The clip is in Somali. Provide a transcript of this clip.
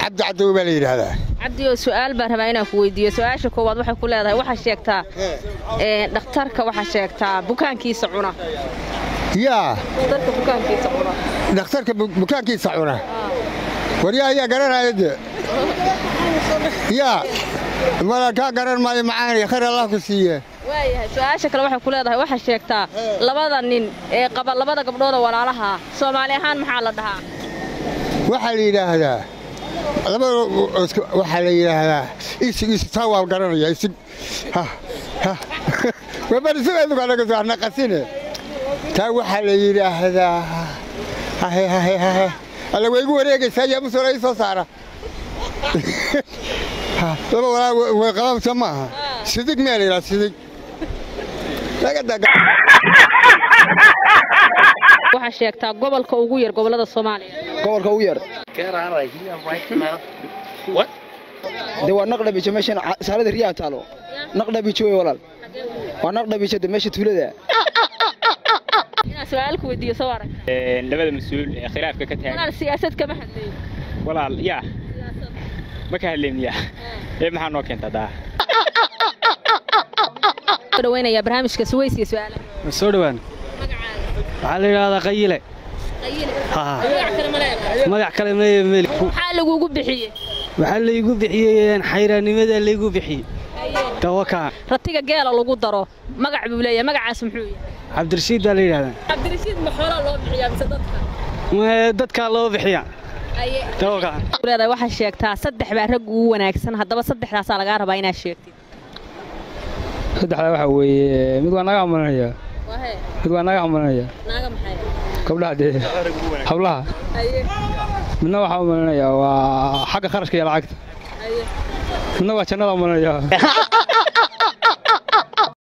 cabdi cadow baa la yidhaahdaa cabdi oo su'aal baan rabaa inaan ku weydiiyo su-aasha koowaad waxay ku leedahay waxaa sheegtaa ee, dhakhtarka waxaa sheegtaa bukaankiisa cuna yaa dhakhtarka bukaankiisa cuna dhakhtarka bu- bukaankiisa cuna waryaa ayaa garanaya de yaa mala kaa garan maayo macaani khayr allah ku siiye waayahay su-aasha kale waxay ku leedahay waxaa sheegtaa labada nin ee qaba labada gabdhood oo walaalaha soomaali ahaan maxaa la dhahaa waxaa la yidhaahdaa labada isku- waxaa la yidhaahdaa isig isig taa waa garanaya isig ha ha wabarisugaadukanaqasine taa waxaa la yidhaahdaa hahe hahe hahe alla way igu wareegaysaa yaa musola ii soo saara Ha, laba walaa way qababsa maaha sidig miyaa la yidhaha sidig laga daga waxaa sheegtaa gobolka ugu yar gobollada soomaaliya gobolka ugu yar de waa naqdhabijo meeshan saalada riyaa taalo naqdhabijo wey walaal waa naqdhabijo de meesha tuulada inaan su-aal ku weydiiyo soo arag labada mas-uul ee khilaafka ka taagan walaal siyaasad kama hadlayo walaal yaa ma ka hadlayniyaa ee maxaa noo keentaa daa soo dhaweynayaa barnaamijka suweys iyo su-aalaha ma soo dhowaan waxaa la yidhaahdaa qayile Haa. magac kale maya meli maxaa lagugu bixiyey waxaa laygu bixiyey xayraannimada laygu bixiyey tawakaa ratiga geela lagu daro magac buu leeyahay magacaas muxuu yahay cabdirashiid baa la yidhahdaa cabdirashiid ma xoolaa loo bixiyaa mise dadka Ma- dadkaa loo bixiya tawakaa leedahay waxaa sheegtaa saddex baa rag ugu wanaagsan haddaba saddexdaasaa lagaa rabaa inaad sheegtid saddexdaa waxaa weeye mid waa naga amalanaya mid waa naga amalanaya naaga maxay gabdhaha dee hablaha midna waxaa amalanaya waa xagga kharashka iyo lacagta midna waa jannada amalanaya